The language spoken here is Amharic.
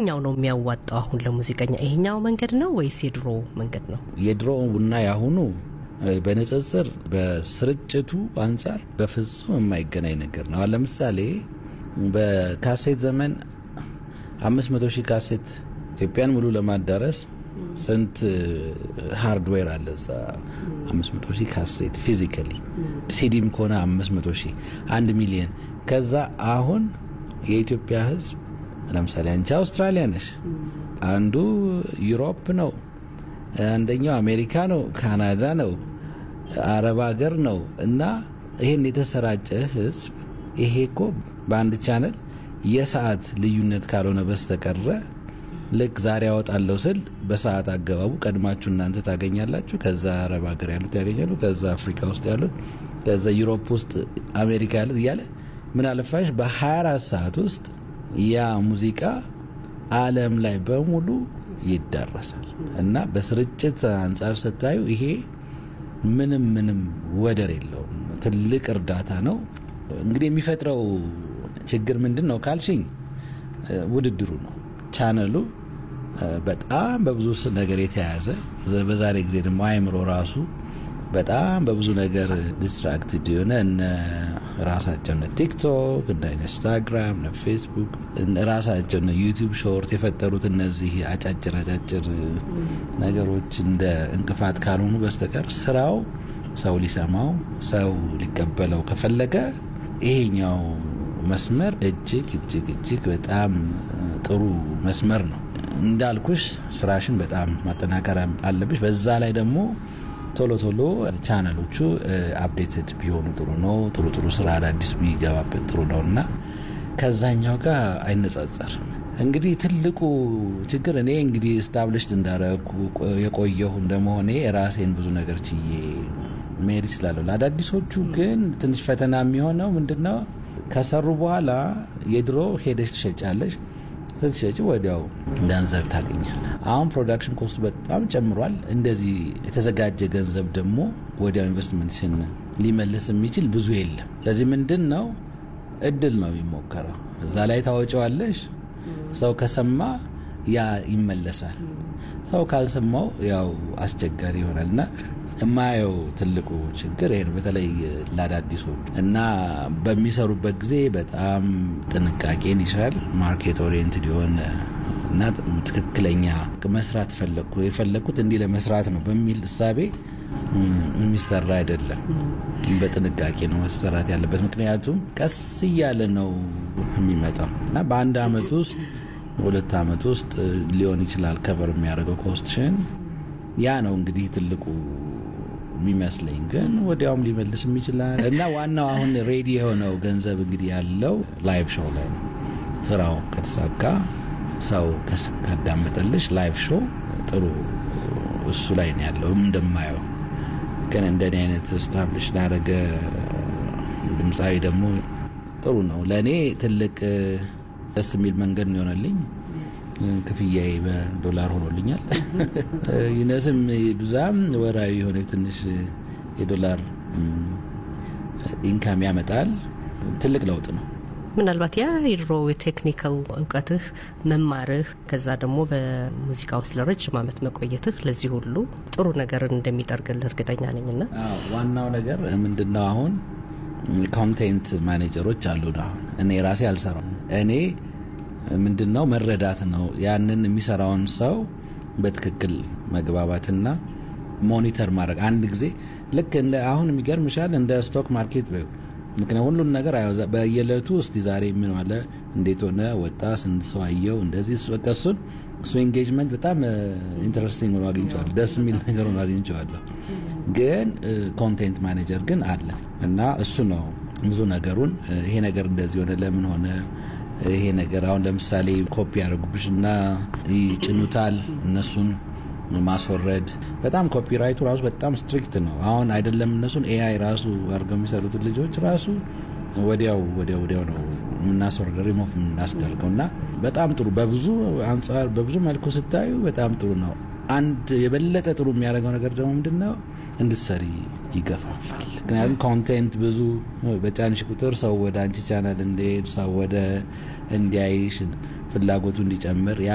የትኛው ነው የሚያዋጣው አሁን ለሙዚቀኛ? ይሄኛው መንገድ ነው ወይስ የድሮ መንገድ ነው? የድሮ እና የአሁኑ በንጽጽር በስርጭቱ አንጻር በፍጹም የማይገናኝ ነገር ነው። አሁን ለምሳሌ በካሴት ዘመን አምስት መቶ ሺህ ካሴት ኢትዮጵያን ሙሉ ለማዳረስ ስንት ሃርድዌር አለ እዛ? አምስት መቶ ሺህ ካሴት ፊዚካሊ፣ ሲዲም ከሆነ አምስት መቶ ሺህ አንድ ሚሊየን። ከዛ አሁን የኢትዮጵያ ሕዝብ ለምሳሌ አንቺ አውስትራሊያ ነሽ፣ አንዱ ዩሮፕ ነው፣ አንደኛው አሜሪካ ነው፣ ካናዳ ነው፣ አረብ ሀገር ነው እና ይህን የተሰራጨ ሕዝብ ይሄ እኮ በአንድ ቻነል የሰዓት ልዩነት ካልሆነ በስተቀረ ልክ ዛሬ ያወጣለሁ ስል በሰዓት አገባቡ ቀድማችሁ እናንተ ታገኛላችሁ። ከዛ አረብ ሀገር ያሉት ያገኛሉ። ከዛ አፍሪካ ውስጥ ያሉት፣ ከዛ ዩሮፕ ውስጥ አሜሪካ ያሉት እያለ ምን አለፋሽ በ24 ሰዓት ውስጥ ያ ሙዚቃ ዓለም ላይ በሙሉ ይዳረሳል እና በስርጭት አንጻር ስታዩ ይሄ ምንም ምንም ወደር የለውም። ትልቅ እርዳታ ነው። እንግዲህ የሚፈጥረው ችግር ምንድን ነው ካልሽኝ ውድድሩ ነው። ቻነሉ በጣም በብዙ ነገር የተያያዘ በዛሬ ጊዜ ደግሞ አይምሮ ራሱ በጣም በብዙ ነገር ዲስትራክትድ የሆነ እነ ራሳቸው እነ ቲክቶክ እነ ኢንስታግራም እነ ፌስቡክ ራሳቸው እነ ዩቲዩብ ሾርት የፈጠሩት እነዚህ አጫጭር አጫጭር ነገሮች እንደ እንቅፋት ካልሆኑ በስተቀር ስራው ሰው ሊሰማው ሰው ሊቀበለው ከፈለገ ይሄኛው መስመር እጅግ እጅግ እጅግ በጣም ጥሩ መስመር ነው። እንዳልኩሽ ስራሽን በጣም ማጠናከር አለብሽ። በዛ ላይ ደግሞ ቶሎ ቶሎ ቻነሎቹ አፕዴትድ ቢሆኑ ጥሩ ነው። ጥሩ ጥሩ ስራ አዳዲስ ቢገባበት ጥሩ ነው እና ከዛኛው ጋር አይነጻጸር። እንግዲህ ትልቁ ችግር እኔ እንግዲህ ስታብሊሽድ እንዳረኩ የቆየሁ እንደመሆኔ ራሴን ብዙ ነገር ችዬ መሄድ ይችላለሁ። ለአዳዲሶቹ ግን ትንሽ ፈተና የሚሆነው ምንድን ነው? ከሰሩ በኋላ የድሮ ሄደሽ ትሸጫለሽ። ስትሸጭ ወዲያው ገንዘብ ታገኛል። አሁን ፕሮዳክሽን ኮስቱ በጣም ጨምሯል። እንደዚህ የተዘጋጀ ገንዘብ ደግሞ ወዲያው ኢንቨስትመንትሽን ሊመልስ የሚችል ብዙ የለም። ስለዚህ ምንድን ነው እድል ነው የሚሞከረው። እዛ ላይ ታወጪዋለሽ። ሰው ከሰማ ያ ይመለሳል። ሰው ካልሰማው ያው አስቸጋሪ ይሆናል እና የማየው ትልቁ ችግር ይሄ ነው። በተለይ ለአዳዲሶች እና በሚሰሩበት ጊዜ በጣም ጥንቃቄን ይሻል። ማርኬት ኦሪየንትድ የሆነ እና ትክክለኛ መስራት ፈለግኩ የፈለግኩት እንዲህ ለመስራት ነው በሚል እሳቤ የሚሰራ አይደለም። በጥንቃቄ ነው መሰራት ያለበት። ምክንያቱም ቀስ እያለ ነው የሚመጣው እና በአንድ አመት ውስጥ በሁለት አመት ውስጥ ሊሆን ይችላል ከበር የሚያደርገው ኮስትሽን። ያ ነው እንግዲህ ትልቁ የሚመስለኝ ግን ወዲያውም ሊመልስም ይችላል እና ዋናው አሁን ሬዲ የሆነው ገንዘብ እንግዲህ ያለው ላይቭ ሾው ላይ ነው። ስራው ከተሳካ ሰው ካዳመጠልሽ ላይቭ ሾው ጥሩ እሱ ላይ ነው ያለው እንደማየው። ግን እንደኔ አይነት ስታብሊሽ ላደረገ ድምፃዊ ደግሞ ጥሩ ነው። ለእኔ ትልቅ ደስ የሚል መንገድ ነው የሆነልኝ። ክፍያዬ በዶላር ሆኖልኛል። ይነስም ብዛም ወራዊ የሆነ ትንሽ የዶላር ኢንካም ያመጣል። ትልቅ ለውጥ ነው። ምናልባት ያ የድሮ የቴክኒካል እውቀትህ መማርህ፣ ከዛ ደግሞ በሙዚቃ ውስጥ ለረጅም ዓመት መቆየትህ ለዚህ ሁሉ ጥሩ ነገርን እንደሚጠርግልህ እርግጠኛ ነኝና ዋናው ነገር ምንድነው አሁን ኮንቴንት ማኔጀሮች አሉ። አሁን እኔ ራሴ አልሰራም እኔ ምንድን ነው መረዳት ነው። ያንን የሚሰራውን ሰው በትክክል መግባባትና ሞኒተር ማድረግ አንድ ጊዜ ልክ እንደ አሁን የሚገርምሻል እንደ ስቶክ ማርኬት በይው። ምክንያት ሁሉን ነገር በየዕለቱ እስቲ ዛሬ ምን ዋለ፣ እንዴት ሆነ፣ ወጣ፣ ስንት ሰው አየው፣ እንደዚህ በቃ እሱን እሱ ኤንጌጅመንት በጣም ኢንትረስቲንግ ሆኖ አግኝቼዋለሁ። ደስ የሚል ነገር ሆኖ አግኝቼዋለሁ። ግን ኮንቴንት ማኔጀር ግን አለ እና እሱ ነው ብዙ ነገሩን ይሄ ነገር እንደዚህ ሆነ፣ ለምን ሆነ ይሄ ነገር አሁን ለምሳሌ ኮፒ ያደርጉብሽ እና ይጭኑታል። እነሱን ማስወረድ በጣም ኮፒራይቱ ራሱ በጣም ስትሪክት ነው። አሁን አይደለም እነሱን ኤአይ ራሱ አድርገው የሚሰሩትን ልጆች ራሱ ወዲያው ወዲያው ወዲያው ነው የምናስወርደው ሪሞቭ የምናስደርገው እና በጣም ጥሩ በብዙ አንጻር በብዙ መልኩ ስታዩ በጣም ጥሩ ነው። አንድ የበለጠ ጥሩ የሚያደርገው ነገር ደግሞ ምንድን ነው እንድትሰሪ ይገፋፋል። ምክንያቱም ኮንቴንት ብዙ በጫንሽ ቁጥር ሰው ወደ አንቺ ቻናል እንዲሄድ ሰው ወደ እንዲያይሽ ፍላጎቱ እንዲጨምር